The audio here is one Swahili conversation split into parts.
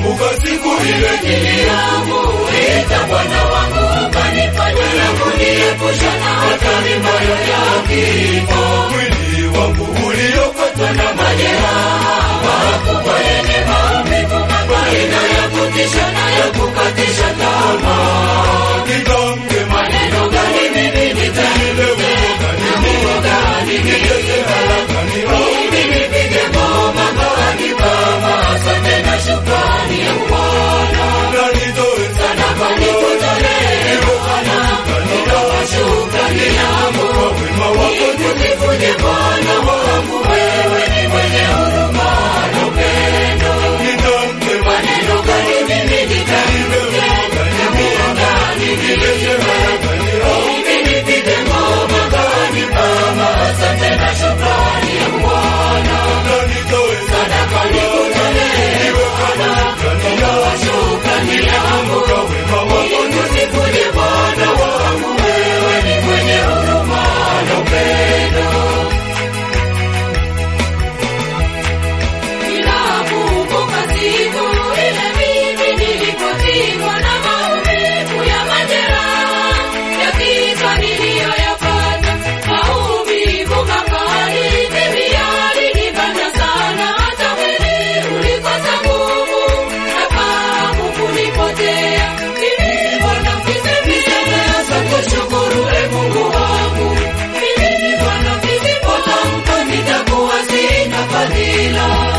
Naikumbuka siku ile niliyomuita Bwana wangu ukanifanya na kuniepusha na hatari mbaya ya kifo. mwili wangu uliokatwa na majeraha makubwa yenye maumivu makali na ya kutisha na ya kukatisha tamaa. nitamke Maneno gani mimi nitaimbe? Mungu gani niite? Mimi nipige ngoma gani kama asante na shukrani ya Bwana. Sadaka nikutolee Bwana, nitoa shukrani yangu. Nikujifuje Bwana wangu, wewe ni mwenye huruma na upendo. Maneno gani mimi nitaimbe? Mungu gani niite? Mimi nipige ngoma gani kama asante na shukrani ya Bwana. Sadaka nikutolee Bwana, nitoa shukrani yangu. Nikujifuje Bwana wangu, wewe ni mwenye huruma na upendo. Ninakumbuka siku ile mimi nilipopigwa na maumivu ya majeraha ya kichwa niliyoyapata. Maumivu makali mimi yalinibana sana, hata mwili ulikosa nguvu na fahamu kunipotea. Mimi Bwana mkisemisemea kushukuru e Mungu wangu. Mimi Bwana mkisipotamka nitakuwa sina fadhila.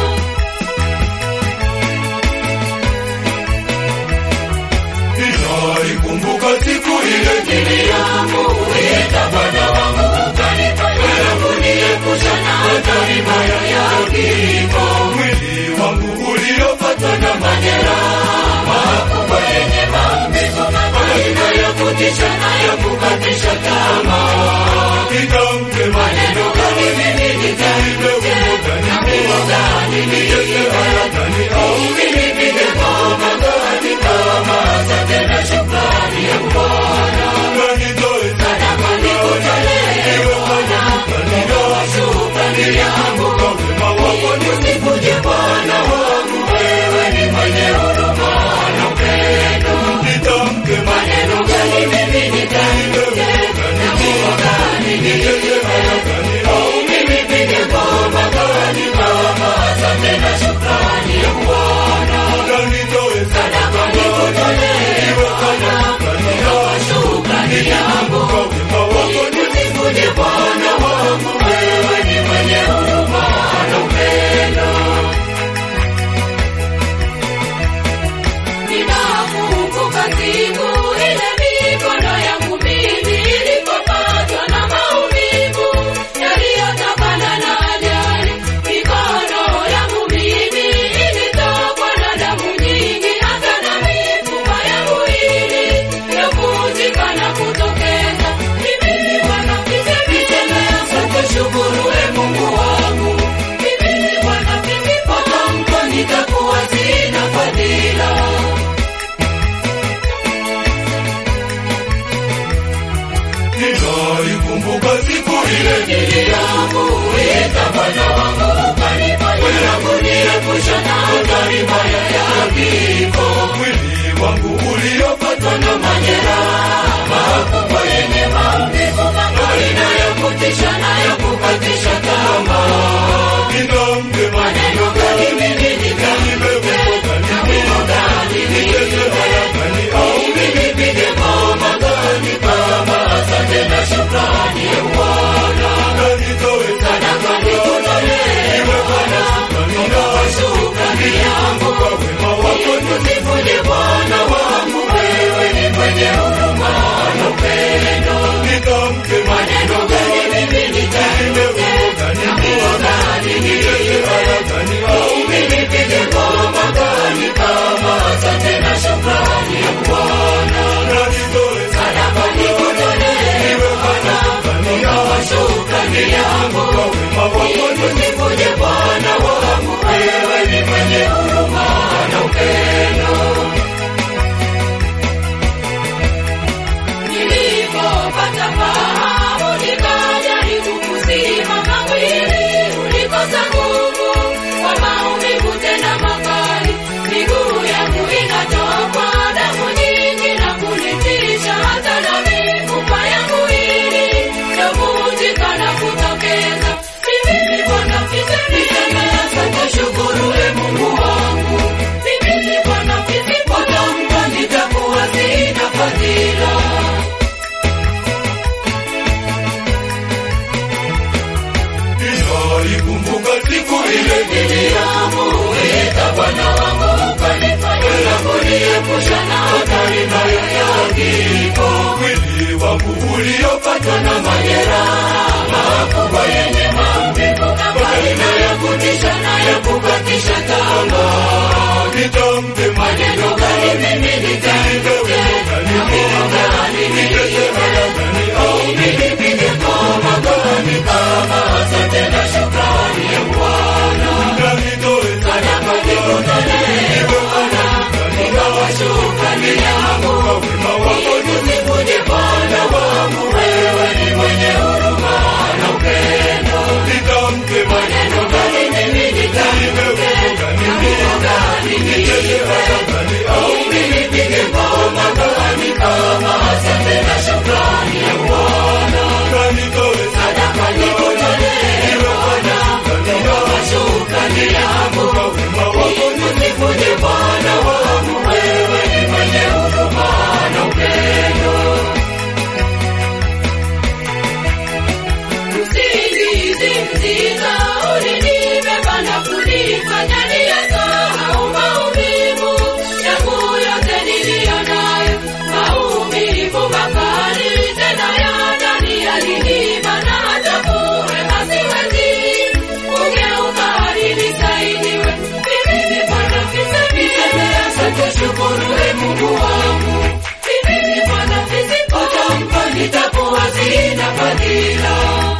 Naikumbuka siku ile niliyomuita Bwana wangu ukanifanya na kuniepusha na hatari mbaya ya kifo. mwili wangu uliopatwa na majeraha makubwa yenye maumivu makali na ya kutisha na ya kukatisha tamaa. nitamke Maneno gani mimi nitaimbe? Na Mungu gani niite? Mimi nipige ngoma gani kama asante na shukrani ya Bwana. Sadaka nikutolee Bwana, nitoa shukrani yangu. Nikuje Bwana wangu, wewe ni mwenye huruma na upendo. Maneno gani mimi nitaimbe? Na Mungu gani niite? Mimi nipige ngoma gani kama asante na shukrani ya Bwana. Sadaka nikutolee Bwana, nitoa shukrani yangu. Nikuje Bwana wangu, wewe ni mwenye huruma na upendo. Ninakumbuka siku ile mikono yangu mimi ilipopatwa na maumivu yaliyotokana na ajali. Mikono yangu mimi ilitokwa na damu nyingi, hata na mifupa ya mwili yakuvunjika na kutokeza. Mimi Bwana nisemea kushukuru e Mungu wangu. Mimi Bwana nisipotamka nitakuwa sina fadhila. Naikumbuka siku ile niliyomuita Bwana wangu ukanifanya na kuniepusha na hatari mbaya ya kifo. mwili wangu uliopatwa na majeraha makubwa yenye maumivu makali na ya kutisha na ya kukatisha tamaa. nitamke Maneno gani mimi nitaimbe? Na Mungu gani niite? Mimi nipige ngoma gani kama asante na shukrani ya Bwana. Sadaka nikutolee Bwana, nitoa shukrani yangu. uliyopatwa na majeraha makubwa yenye maumivu makaina ya kutisha na ya kukatisha tamaa. nitamke Maneno gani mimi nitamke? Maneno gani nitamke? Mimi nipige ngoma gani kama asante na shukrani ya Bwana. Sadaka nikutolee Bwana, ingawa shukrani yangu Nikuje Bwana wangu, wewe ni mwenye huruma na upendo. Maneno gani mimi nitamke? Maneno gani nitamke? Mimi nipige ngoma gani kama asante na shukrani ya Bwana. Sadaka nikutolee Bwana, ingawa shukrani yangu Nikuje Bwana wangu, wewe ni mwenye huruma na upendo. Usingizi mzito ulinibeba na kunifanya niyasahau maumivu yangu yote niliyo nayo. Maumivu makali tena ya ndani yaliniba na hata kuhema siwezi. Kugeuka hadi nisaidiwe. Mimi ni Bwana Fisemi, asante shukuru e Mungu wangu. Mimi ni Bwana Fisemi, utampa nitakuwa sina fadhila.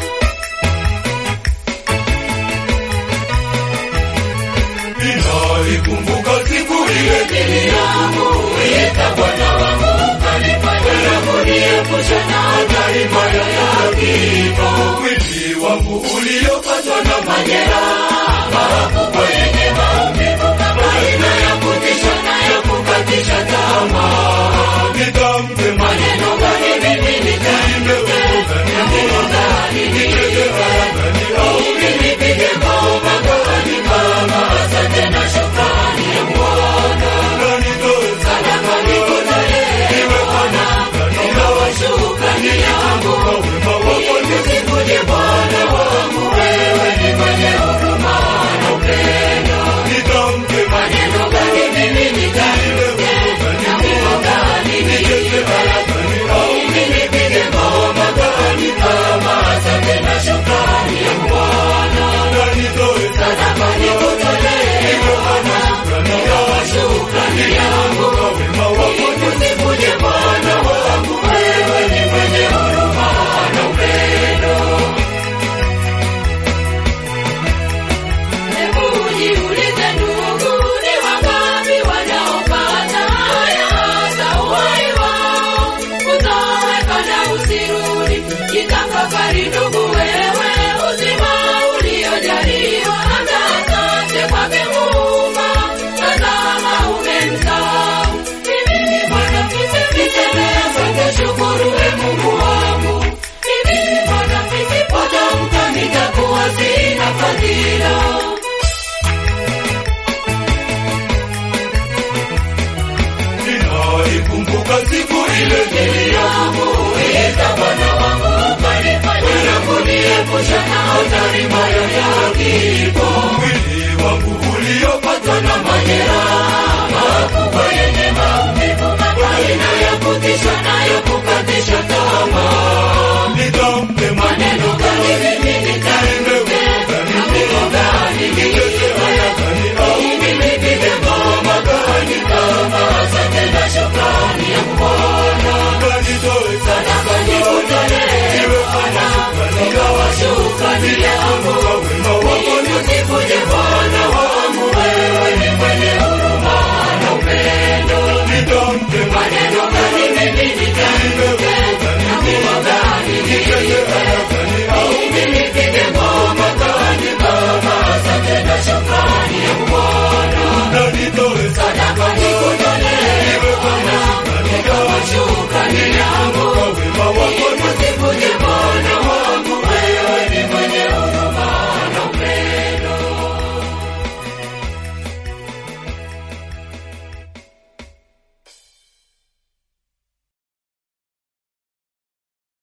Ninaikumbuka siku ile Niliyomuita Bwana wangu ukanifanya kuniepusha na hatari mbaya ya kifo. mwili wangu uliopatwa na Majeraha makubwa yenye maumivu aina ya kutisha na ya kukatisha tamaa. nitamke Maneno gani mimi nitamke? Maneno gani nitamke? Mimi nipige ngoma gani kama asante na shukrani ya Bwana. Sadaka nikutolee Bwana, ingawa shukrani yangu Nikuje Bwana wangu, wewe ni mwenye huruma na upendo. Maneno gani mimi nitamke? Maneno gani nitamke? Mimi nipige ngoma gani kama asante na shukrani ya Bwana. Sadaka nikutolee Bwana, ingawa shukrani yangu Nikuje Bwana wangu, wewe ni mwenye huruma na upendo. Hebu jiulize ndugu, ni wangapi wanaopata haya hasa uhai wao? Kutoweka na usirudi, jitafakari ndugu wewe, uzima uliojaliwa, hata asante kwake Muumba, tazama umemsahau. Mimi ni Bwana Fisemi, asante shukuru e Mungu wangu. Mimi ni Bwana Fisemi, potamka nitakuwa sina fadhila. Ninaikumbuka siku ile Niliyomuita Bwana wangu ukanifanya kuniepusha na hatari mbaya ya kifo.